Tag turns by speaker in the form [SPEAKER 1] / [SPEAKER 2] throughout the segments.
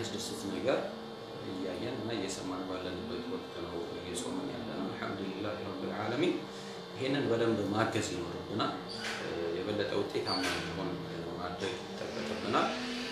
[SPEAKER 1] የሚያስደስት ነገር እያየን እና እየሰማን ባለንበት ወቅት ነው እየጾምን ያለ ነው። አልሐምዱሊላህ ረብል ዓለሚን። ይሄንን በደንብ ማገዝ ይኖርብናል። የበለጠ ውጤታማ እንዲሆን ማድረግ ይጠበቅብናል።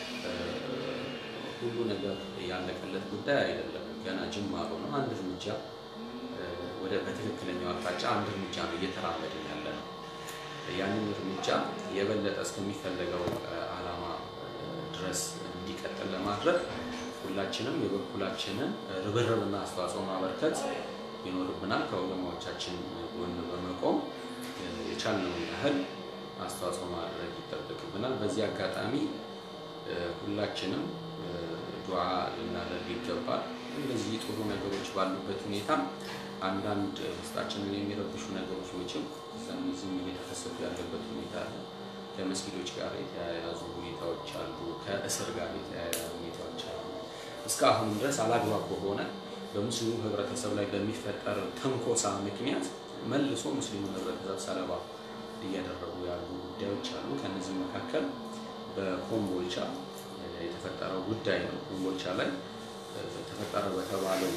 [SPEAKER 1] ሁሉ ነገር ያለቀለት ጉዳይ አይደለም። ገና ጅማሮ ነው። አንድ እርምጃ ወደ በትክክለኛው አቅጣጫ አንድ እርምጃ ነው እየተራመድን ያለ ነው። ያንን እርምጃ የበለጠ እስከሚፈለገው ዓላማ ድረስ እንዲቀጥል ለማድረግ ሁላችንም የበኩላችንን ርብርብና አስተዋጽኦ ማበርከት ይኖርብናል። ከወገማዎቻችን ጎን በመቆም የቻልነውን ያህል አስተዋጽኦ ማድረግ ይጠበቅብናል። በዚህ አጋጣሚ ሁላችንም ዱዓ ልናደርግ ይገባል። እንደዚህ ጥሩ ነገሮች ባሉበት ሁኔታ አንዳንድ ውስጣችንን የሚረብሹ ነገሮች መቼም እዛም እዚህም እየተከሰቱ ያለበት ሁኔታ አለ። ከመስጊዶች ጋር የተያያዙ ሁኔታዎች አሉ። ከእስር ጋር የተያያዙ ሁኔታዎች አሉ። እስካሁን ድረስ አላግባብ በሆነ በሙስሊሙ ህብረተሰብ ላይ በሚፈጠር ተንኮሳ ምክንያት መልሶ ሙስሊሙን ህብረተሰብ ሰለባ እያደረጉ ያሉ ጉዳዮች አሉ። ከነዚህ መካከል በኮምቦልቻ የተፈጠረው ጉዳይ ነው። ኮምቦልቻ ላይ ተፈጠረ በተባለው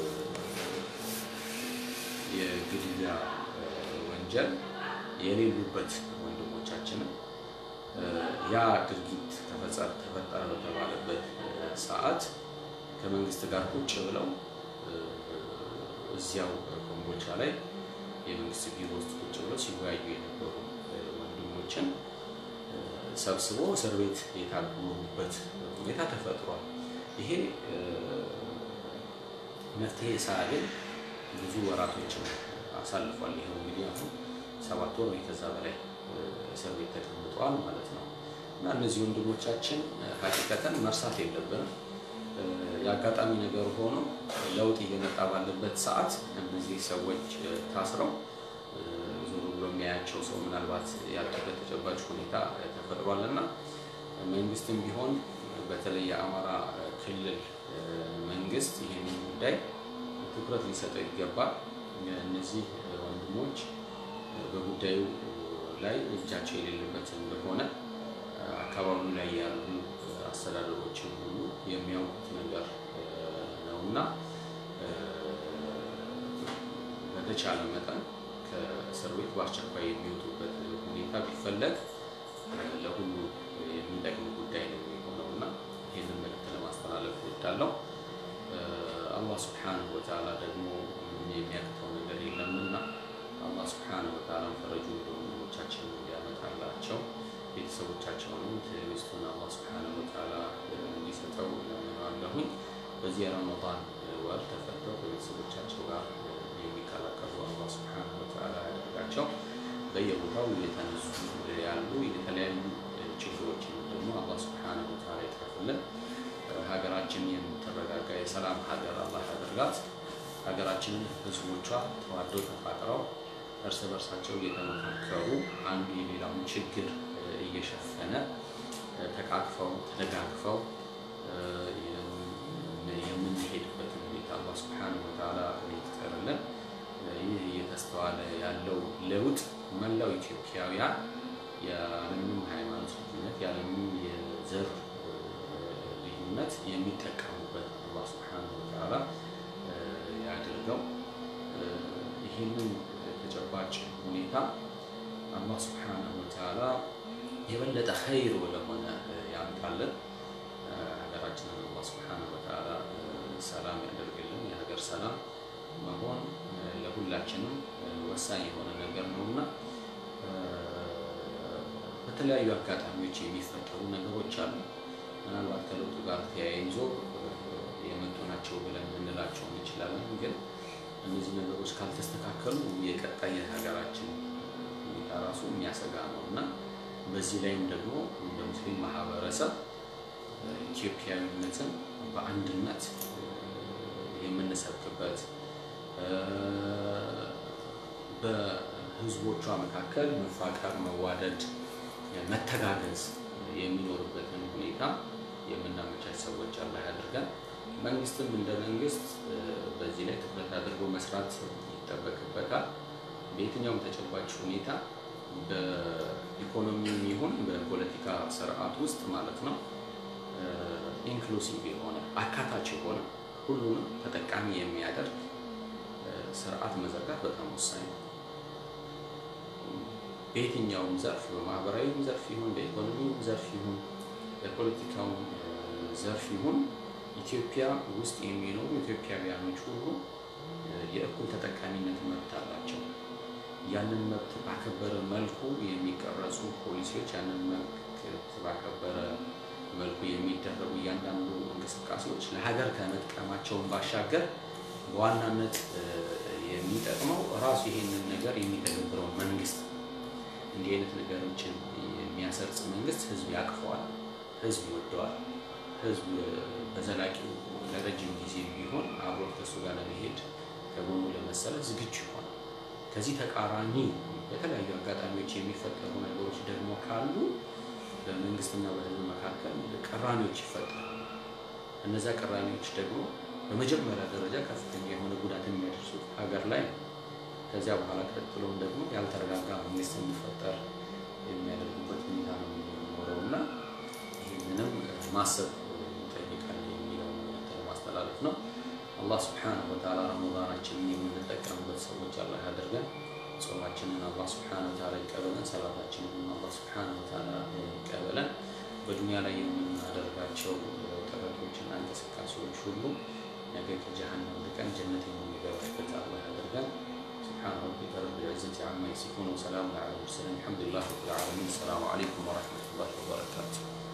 [SPEAKER 1] የግድያ ወንጀል የሌሉበት ወንድሞቻችንን ያ ድርጊት ተፈጠረ በተባለበት ሰዓት ከመንግስት ጋር ቁጭ ብለው እዚያው ኮምቦልቻ ላይ የመንግስት ቢሮ ውስጥ ቁጭ ብለው ሲወያዩ የነበሩ ወንድሞችን ሰብስቦ እስር ቤት የታጎሩበት ሁኔታ ተፈጥሯል። ይሄ መፍትሄ ሳያገኝ ብዙ ወራቶችን አሳልፏል። ይኸው እንግዲህ አሁን ሰባት ወር ወይ ከዛ በላይ እስር ቤት ተቀምጠዋል ማለት ነው እና እነዚህ ወንድሞቻችን ሀቂቀተን መርሳት የለብንም። የአጋጣሚ ነገር ሆኖ ለውጥ እየመጣ ባለበት ሰዓት እነዚህ ሰዎች ታስረው ዞሮ ብሎ የሚያያቸው ሰው ምናልባት ያለበት ተጨባጭ ሁኔታ ተፈጥሯል እና መንግስትም ቢሆን በተለይ የአማራ ክልል መንግስት ይህንን ጉዳይ ትኩረት ሊሰጠው ይገባል። እነዚህ ወንድሞች በጉዳዩ ላይ እጃቸው የሌለበት እንደሆነ አካባቢው ላይ ያሉ አስተዳደሮችን ሁሉ የሚያውቁት ነገር ነው እና በተቻለ መጠን ከእስር ቤት በአስቸኳይ የሚወጡበት ሁኔታ ቢፈለግ ለሁሉ የሚጠቅም ጉዳይ ነው የሚሆነው እና ይህንን መልዕክት ለማስተላለፍ እወዳለሁ። አላህ ስብሓነሁ ወተዓላ ደግሞ የሚያቅተው ነገር የለምና አላህ ስብሓነሁ ወተዓላ ፈረጁን ለወንድሞቻችን እንዲያመጣላቸው ቤተሰቦቻቸውንም ትዕግስቱን አላህ ስብሓነሁ ወተዓላ እንዲሰጠው እለምነዋለሁኝ። በዚህ የረመዳን ወር ተፈተው ከቤተሰቦቻቸው ጋር የሚቀላቀሉ አላህ ስብሓነሁ ወተዓላ ያደርጋቸው። በየቦታው እየተነሱ ያሉ የተለያዩ ችግሮችን ደግሞ አላህ ስብሓነሁ ወተዓላ ይቅረፍልን። ሀገራችን የምትረጋጋ የሰላም ሀገር አላህ ያደርጋት። ሀገራችንን ህዝቦቿ ተዋደው ተፋቅረው እርስ በርሳቸው እየተመካከሩ አንዱ የሌላውን ችግር እየሸፈነ ተቃቅፈው ተደጋግፈው የምንሄድበትን ሁኔታ አላህ ስብሓነሁ ወተዓላ ይፍጠርልን። ይህ እየተስተዋለ ያለው ለውጥ መላው ኢትዮጵያውያን ያለምንም ሃይማኖት ልዩነት ያለምንም የዘር ልዩነት የሚጠቀሙበት አላህ ስብሓነሁ ወተዓላ ያድርገው። ይህንን ተጨባጭ ሁኔታ አላህ ስብሓነሁ ወተዓላ የበለጠ ኸይር ወደሆነ ያምጣልን። ሀገራችንን አላህ ስብሓነሁ ወተዓላ ሰላም ያደርግልን። የሀገር ሰላም መሆን ለሁላችንም ወሳኝ የሆነ ነገር ነውና በተለያዩ አጋጣሚዎች የሚፈጠሩ ነገሮች አሉ። ምናልባት ከለውጡ ጋር ተያይዞ የመጡ ናቸው ብለን ልንላቸው እንችላለን። ግን እነዚህ ነገሮች ካልተስተካከሉ የቀጣይ የሀገራችን ሁኔታ ራሱ የሚያሰጋ ነው እና በዚህ ላይም ደግሞ እንደ ሙስሊም ማህበረሰብ ኢትዮጵያዊነትን በአንድነት የምንሰብክበት በህዝቦቿ መካከል መፋቀር፣ መዋደድ፣ መተጋገዝ የሚኖርበትን ሁኔታ የምናመቻች ሰዎች አላህ ያድርገን። መንግስትም እንደ መንግስት በዚህ ላይ ትኩረት አድርጎ መስራት ይጠበቅበታል። በየትኛውም ተጨባጭ ሁኔታ በኢኮኖሚም ይሁን በፖለቲካ ስርዓት ውስጥ ማለት ነው ኢንክሉሲቭ የሆነ አካታች የሆነ ሁሉንም ተጠቃሚ የሚያደርግ ስርዓት መዘርጋት በጣም ወሳኝ ነው። በየትኛውም ዘርፍ በማህበራዊም ዘርፍ ይሁን በኢኮኖሚውም ዘርፍ ይሁን በፖለቲካውም ዘርፍ ይሁን ኢትዮጵያ ውስጥ የሚኖሩ ኢትዮጵያውያኖች ሁሉ የእኩል ተጠቃሚነት መብት አላቸው። ያንን መብት ባከበረ መልኩ የሚቀረጹ ፖሊሲዎች፣ ያንን መብት ባከበረ መልኩ የሚደረጉ እያንዳንዱ እንቅስቃሴዎች ለሀገር ከመጥቀማቸውን ባሻገር በዋናነት የሚጠቅመው ራሱ ይሄንን ነገር የሚተገብረው መንግስት እንዲህ አይነት ነገሮችን የሚያሰርጽ መንግስት ህዝብ ያቅፈዋል፣ ህዝብ ይወደዋል። ህዝብ በዘላቂው ለረጅም ጊዜ ቢሆን አብሮ ከሱ ጋር ለመሄድ ከጎኑ ለመሰለፍ ዝግጁ ይሆናል። ከዚህ ተቃራኒ በተለያዩ አጋጣሚዎች የሚፈጠሩ ነገሮች ደግሞ ካሉ በመንግስትና በህዝብ መካከል ቅራኔዎች ይፈጠራሉ። እነዚያ ቅራኔዎች ደግሞ በመጀመሪያ ደረጃ ከፍተኛ የሆነ ጉዳት የሚያደርሱት ሀገር ላይ ነው። ከዚያ በኋላ ቀጥሎም ደግሞ ያልተረጋጋ መንግስት እንዲፈጠር የሚያደርጉበት ሁኔታ ነው የሚኖረው እና ይህንንም ማሰብ ይጠይቃል የሚለው ማስተላለፍ ነው። አላህ ስብሓነሁ ወተዓላ ረመዳናችንን የምንጠቀምበት ሰዎች አላህ ያደርገን። ጾማችንን አላህ ስብሓነሁ ወተዓላ ይቀበለን። ሰላታችንን አላህ ስብሓነሁ ወተዓላ ይቀበለን። በዱንያ ላይ የምናደርጋቸው ጥረቶችና እንቅስቃሴዎች ሁሉ ነገ ከጀሃነም ልቀን ጀነት የምንገባበት አላህ ያደርገን። سبحان ربك رب العزة عما يصفون وسلام على المرسلين الحمد لله رب العالمين السلام عليكم ورحمة الله وبركاته